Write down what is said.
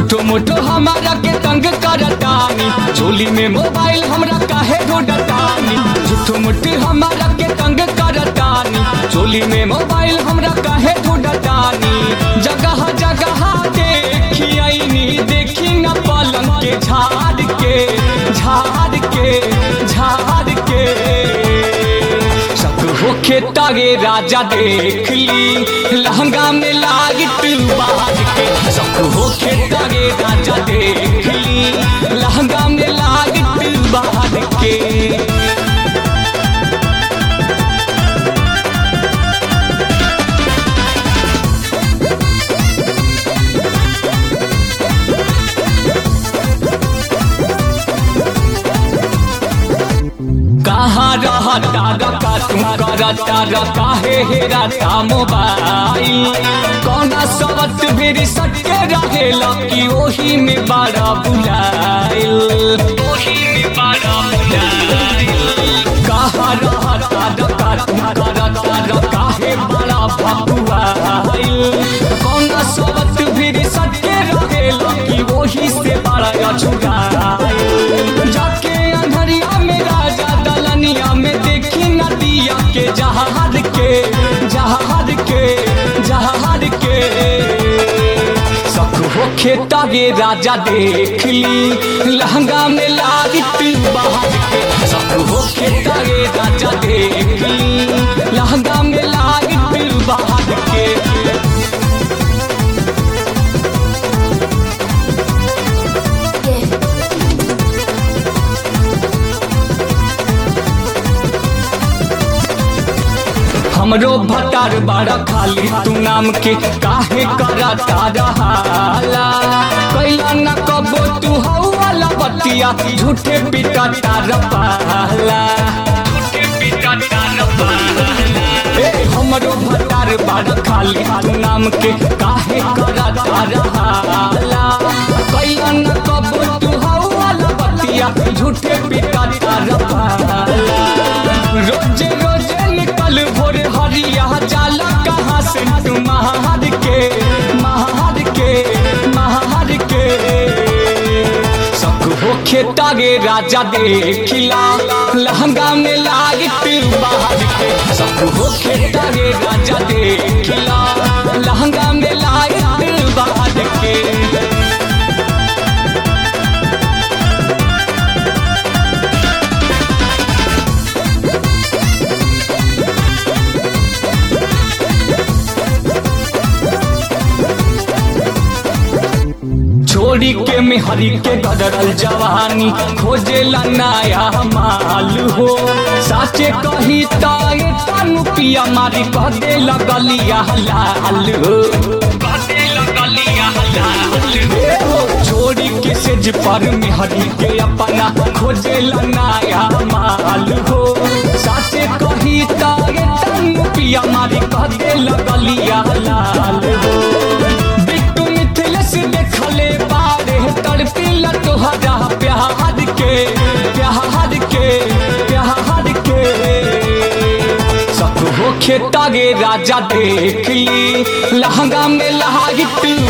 झूठो मोटो हमारा के तंग करतानी चोली में मोबाइल हमरा काहे ढूंढतानी झूठो मोटो हमारा के तंग करतानी चोली में मोबाइल हमरा काहे ढूंढतानी जगह जगह देखी आईनी देखी न पलंग के झाड़ के झाड़ के झाड़ के शक होखे तागे राजा देख ली लहंगा में लागिट बाज के शक होखे तागे राजा देख ली लहंगा में लागिट बाज के कहाँ रहता रखा तुम करता रखा हे हेराता मोबाइल कौना सबत फिर सटके रहेला कि ओही में बड़ा बुलाइल ओही में बड़ा बुलाइल कहाँ रहता रखा तुम करता रखा हे बड़ा भगुआइल कौना सबत फिर सटके रहेला कि ओही से बड़ा अछुराइल जाके अंधरिया में राजा दलनिया में देखी नदिया के जहाज के जहाज के जहाज के सख होखे तागे राजा देख ली लहंगा में लागिट बाहर के सख होखे तागे राजा देख ली लहंगा में लागिट बाहर के हमरो भटार बाड़ा खाली तू नाम के काहे करता रहाला कैला न कबो तू हौला बतिया झूठे पिटा तार पाला झूठे पिटा तार पाला ए हमरो भटार बाड़ा खाली तू नाम के काहे करता रहाला कैला न कबो तू हौला बतिया झूठे पिटा तार पाला रोजे रोजे निकल भोर हरिया जाला कहाँ से तू महार के महार के महार के सक होखे तागे राजा देखिला लहंगा में लागिट बाहर के सक होखे तागे राजा देखिला लहंगा में लागिट बाहर के छोड़ी के मेहरी के गदरल जवानी खोजेला नया माल हो साचे कही ताए तनु पिया मारी कह दे लगलिया लाल हो कह दे लगलिया लाल हो छोड़ी के सेज पर मेहरी के अपना खोजेला नया माल हो साचे कही ताए तनु पिया मारी कह दे लगलिया लाल हो बिट्टू मिथिलेश देखले बारे तड़पिला तोहरा प्यार के प्यार के प्यार के सक होखे तागे राजा देख ली लहंगा में लागिट